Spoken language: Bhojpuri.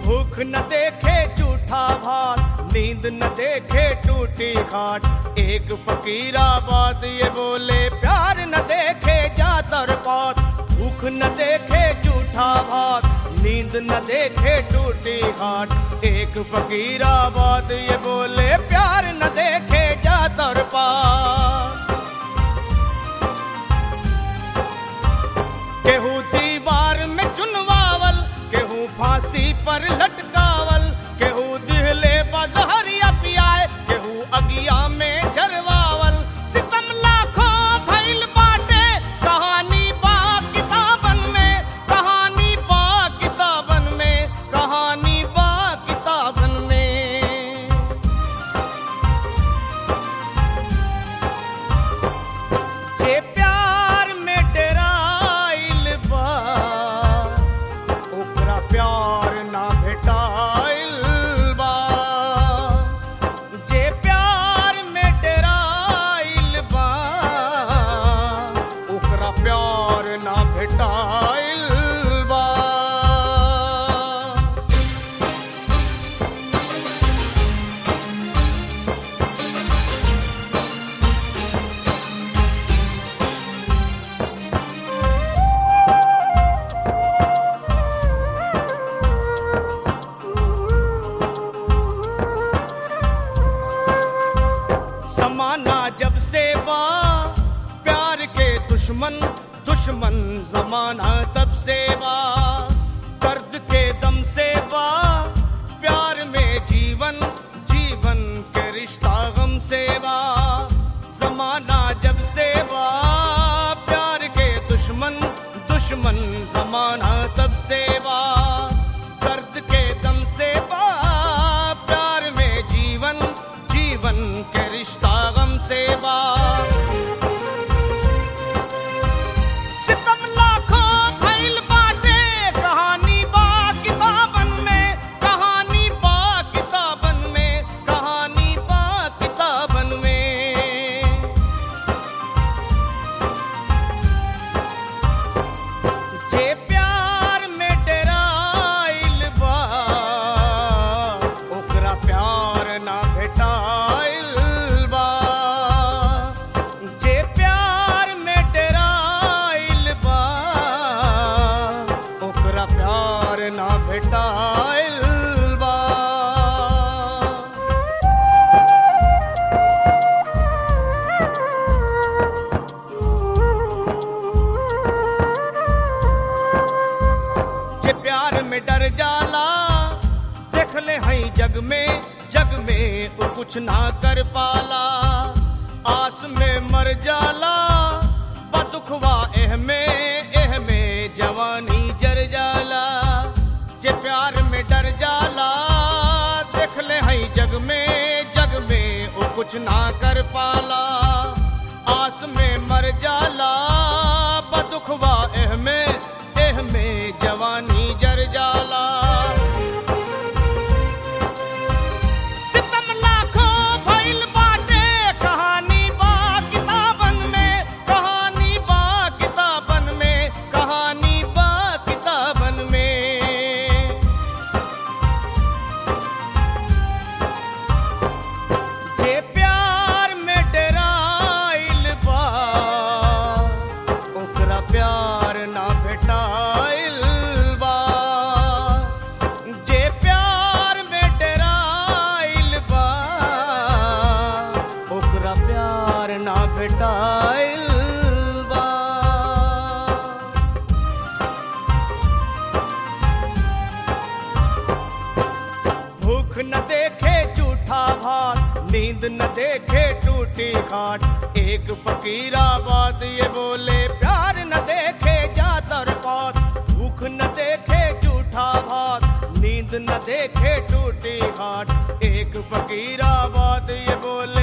भूख न देखे झूठा भात नींद न देखे टूटी खाट एक फकीरा बात ये बोले प्यार न देखे जातर पात भूख न देखे झूठा भात नींद न देखे टूटी खाट एक फकीरा बात ये बोले प्यार न देखे जातर पात केहू दीवार में चुनवावल केहू फांसी पर लटकावल केहू दिहले बजहरिया पियाए केहू अगिया में झरवावल सितम लाखों भइल बाटे कहानी बा किताबन में कहानी बा किताबन में कहानी बा किताबन में जे प्यार में डराइल बा ओकरा प्यार ना भेटाइल बा जे प्यार में डराइल बा ओकरा प्यार ना भेटाइल बा जमाना जब से बा प्यार के दुश्मन दुश्मन जमाना तब से बा दर्द के दम से बा प्यार में जीवन जीवन के रिश्ता गम से बा जमाना जब से बा प्यार के दुश्मन दुश्मन जमाना तब से बा दर्द के दम से बा प्यार में जीवन जीवन के रिश्ता गम से बा सितम लाखों भइल बाटे कहानी बा किताबन में कहानी बा किताबन में कहानी बा किताबन में जे प्यार में डराइल बा ओकरा प्यार ना भेटाइल बा जे प्यार में डराइल बा ओकरा प्यार ना भेटाइल बा जे प्यार में डर जाला देख ले हई जग में जग में वो कुछ ना कर पाला आस में मर जाला बदुखवा एह में एह में जवानी जर जाला जे प्यार में डर जाला देख ले हई जग में जग में वो कुछ ना कर पाला आस में मर जाला बदुखवा एह में एह में जवानी जर जाला सितम लाखों भइल बाटे कहानी बा किताबन में कहानी बा किताबन में कहानी बा किताबन में जे प्यार में डराइल बा ओकरा प्यार ना भेटाइल बा जे प्यार में डराइल बा ओकरा प्यार ना भेटाइल बा भूख न देखे झूठा भात नींद न देखे टूटी खाट एक फकीरा बात ये बोले प्यार न देखे जातर पात भूख न देखे झूठा भात नींद न देखे टूटी खाट एक फकीरा बात ये बोले